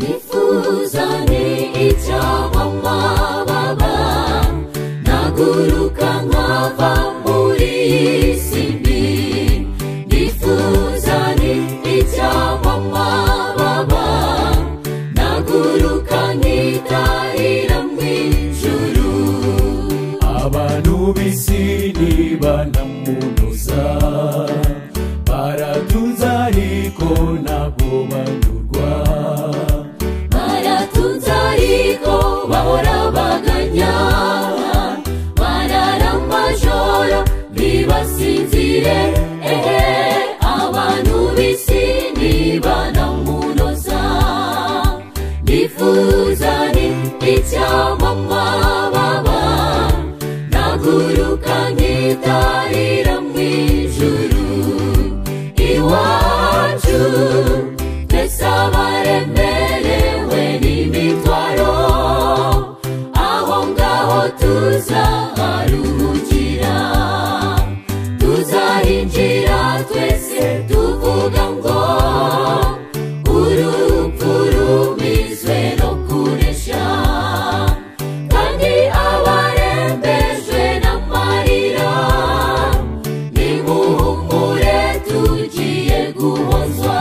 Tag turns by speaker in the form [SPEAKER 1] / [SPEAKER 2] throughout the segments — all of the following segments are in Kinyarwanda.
[SPEAKER 1] nifuzane icyabamababa naguruka nkava muri iyi si mbi nifuzane icyabamababa naguruka nkitahira mu ijuru
[SPEAKER 2] abantu b'isi ntibanamunoza baratunze ariko ntabwo banyurwa
[SPEAKER 1] baratunze ariko bahora baganya barara amajoro ntibasinzire ehe abantu b'isi ntibanamunoza nifuzane icyamamababa naguruka nkitahira mu ijuru iwacu twese abaremerewe n'imitwaro aho ngaho tuzaharuhukira tuzahinjira twese tuvuga ngo urupfu rumizwe no kuresha kandi abarembejwe n'amarira nimuhumure tugiye guhozwa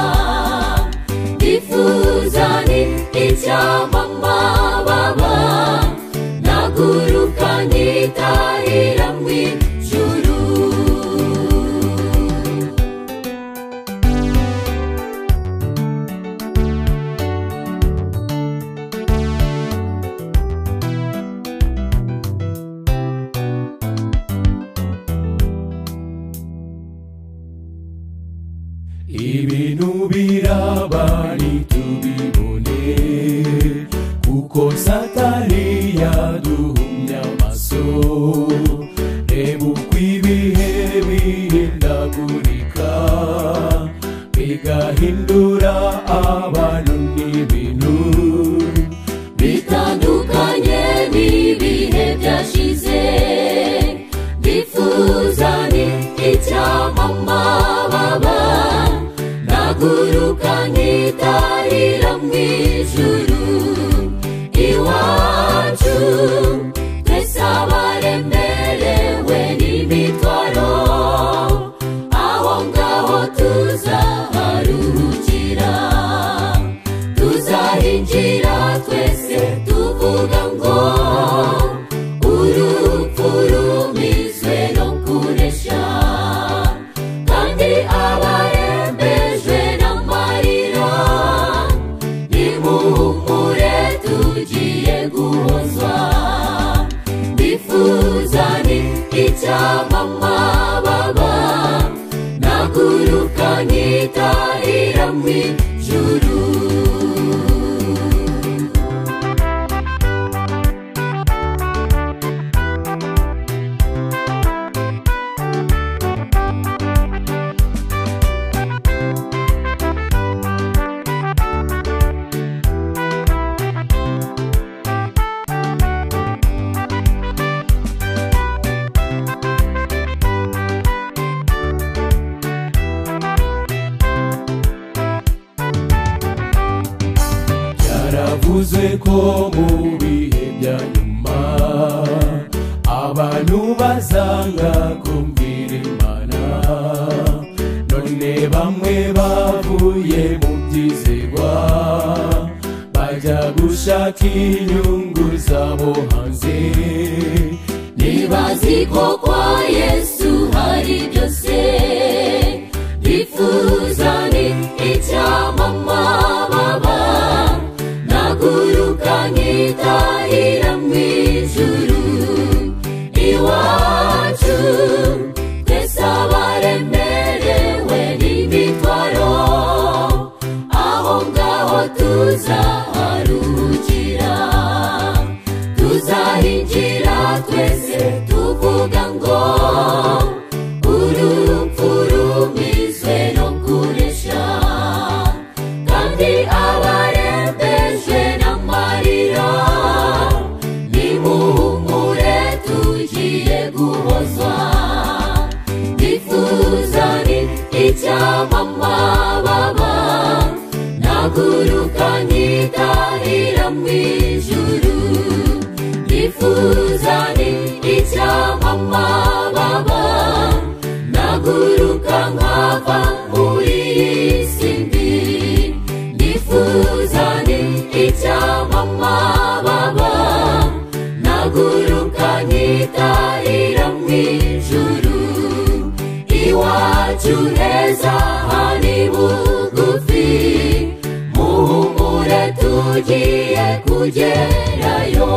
[SPEAKER 1] nifuzane icyamamababa naguruka nkitahira mu ijuru
[SPEAKER 2] ibintu biraba ntitubibone kuko satani yaduhumya amaso reba uko ibihe bihindagurika bigahindura abantu n'ibintu
[SPEAKER 1] bitandukanye n'ibihe byashize bifuzane icyamamababa naguruka nkitahira mu ijuru iwacu twese abaremerewe n'imitwaro aho ngaho tuzaharuhukira tuzahinjira twese tuvuga ngo urupfu rumizwe no kuresha kandi abarembejwe n'amarira nimuhumure tugiye guhozwa mbifuzane icyamamababa naguruka nkitahira mu ijuru
[SPEAKER 2] byaravuzwe ko mu bihe bya nyuma abantu bazanga kumvira imana none bamwe bavuye mu byizerwa bajya gushaka inyungu zabo hanze
[SPEAKER 1] nibazi ko kwa yesu hari byose bifuzane icyamamababa naguruka nkitahira mu ijuru iwacu twese abaremerewe n'imitwaro aho ngaho tuzaharuhukira tuzahinjira twese tuvuga ngo urupfu rumizwe no kuresha kandi abarembejwe n'amarira nimuhumure tugiye guhozwa nifuzane icyamamababa naguruka nkitahira itahira mu ijuru nifuzane icyamamababa naguruka nkava muri iyi si mbi nifuzane icyamamababa naguruka nkitahira mu ijuru iwacu heza hari bugufi muhumure tugiye kugerayo